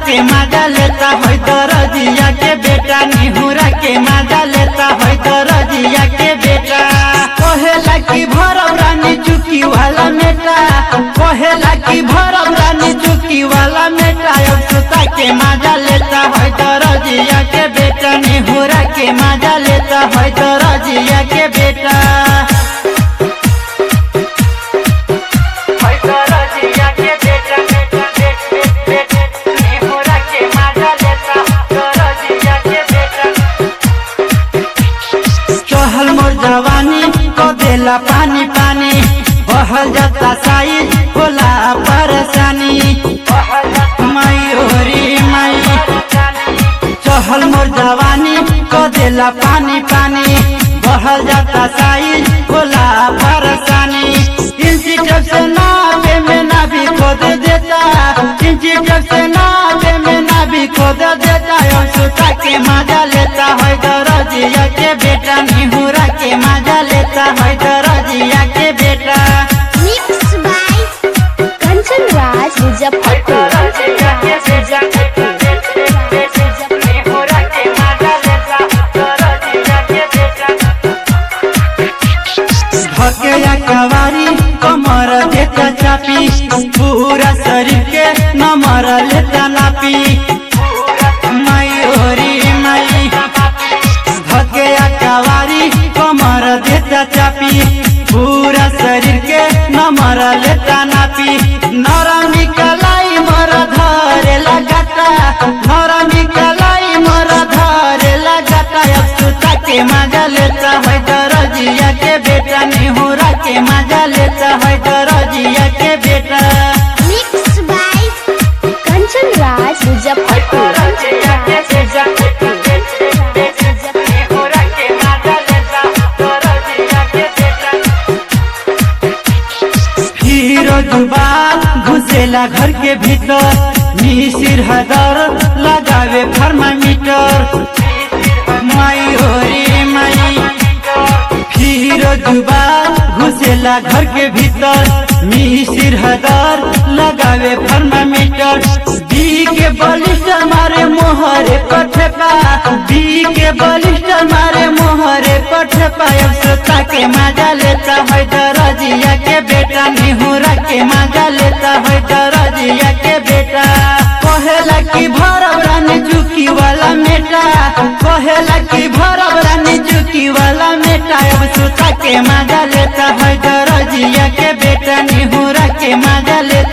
के मजा लेता है दरजिया के बेटा निहुरा के मजा लेता है दरजिया के बेटा कहेला की भरब रानी चुकी वाला मेटा कहेला की भरब रानी चुकी वाला मेटा अब सुता के मजा लेता है दरजिया के बेटा निहुरा के मजा लेता है दरजिया के बेटा चहल मोर जवानी को देला पानी पानी बहल जाता साई होला परेशानी माई होरी माई चहल मोर जवानी को देला पानी पानी बहल जाता साई होला परेशानी इंची जब से नावे में ना भी खोद देता इंची जब से नावे में ना भी खोद देता और सुता के मजा लेता है दरजिया के बेटा निहुरा के मजा लेता है दरजिया के बेटा Mixed by Kanchan Raj Muzaffarpur. धकेया कवारी कमर देता चापी पूरा शरीर के नमर लेता नापी माई ओरी माई धकेया कवारी कमर देता चापी पूरा शरीर के नमर लेता नापी नरमी कलाई मर धरे लगाता नरमी कलाई मर धरे लगाता अब सुता के मजा लेता है दरजिया के बेटा निहुरा के मजा लेता है दरजिया के बेटा Mixed by Kanchan Raj Muzaffarpur. Hero जुबा घुसेला घर के भीतर मिसिर हदर लगावे थर्मामीटर माई होरी माई हीरो जुबा घुसेला घर के भीतर मिसिर हदर लगावे थर्मामीटर दी के बलिस्टर मारे मोहरे पठपा दी के बलिस्टर मारे मोहरे पठपा अब सोता के मजा लेता है दरजिया के बेटा निहुरा के मजा लेता है दरजिया के बेटा कहेला की भरब रानी चुकी वाला मेटा कहेला की भरब रानी चुकी वाला मेटा अब सुता के मजा लेता है दरजिया के बेटा निहुरा के मजा लेता